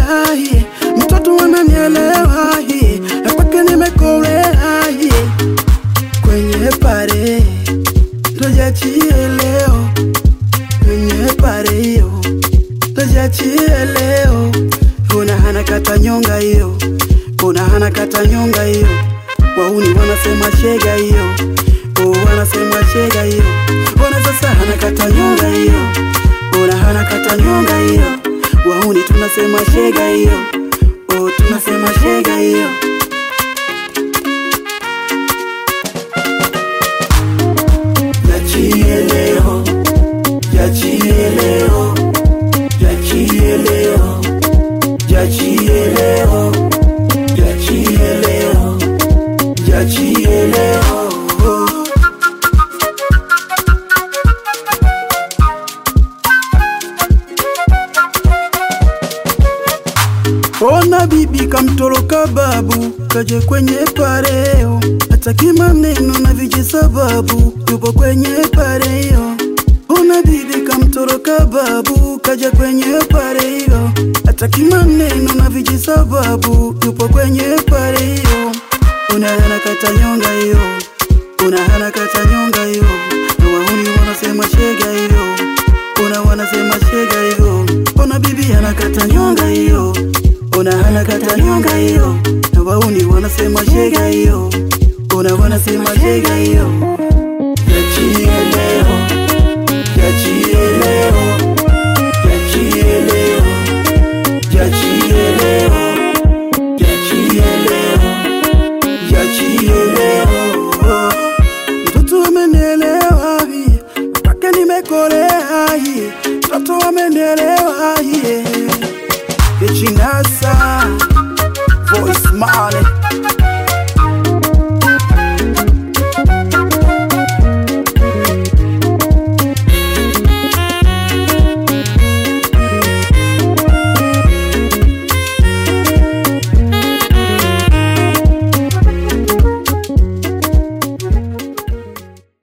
hie. mtoto ananielewa hie. na kwake nimekolea hie. kwenye pare tujiachie leo kwenye pare hiyo tujiachie leo una hana kata nyonga hiyo una hana kata nyonga hiyo wauni wanasema shega hiyo oh, wanasema shega hiyo ona sasa hana kata nyonga hiyo una hana kata nyonga hiyo wauni tunasema shega hiyo oh, tunasema shega hiyo Yachie leo, yachie leo, yachie leo, yachie leo, yachie leo, yachie leo. Ona bibi kamtoroka babu, kaje kwenye pareo, hataki maneno na vijisababu, yupo kwenye pareo. Ona bibi kamtoroka babu, kaja kwenye pareo, hataki maneno na vijisababu, yupo kwenye pareo. Una hana kata nyonga hiyo, una hana kata nyonga hiyo, na wahuni wanasema shega hiyo, una wanasema shega hiyo. Ona bibi anakata nyonga hiyo Ona hana kata nyonga hiyo na wauni wanasema shega hiyo Ona wanasema shega hiyo Yachie leo Yachie leo Yachie leo Yachie leo Yachie leo Yachie leo Mtoto amenielewa hii Mpaka nimekolea hii Mtoto amenielewa hii Echinasa Voice Male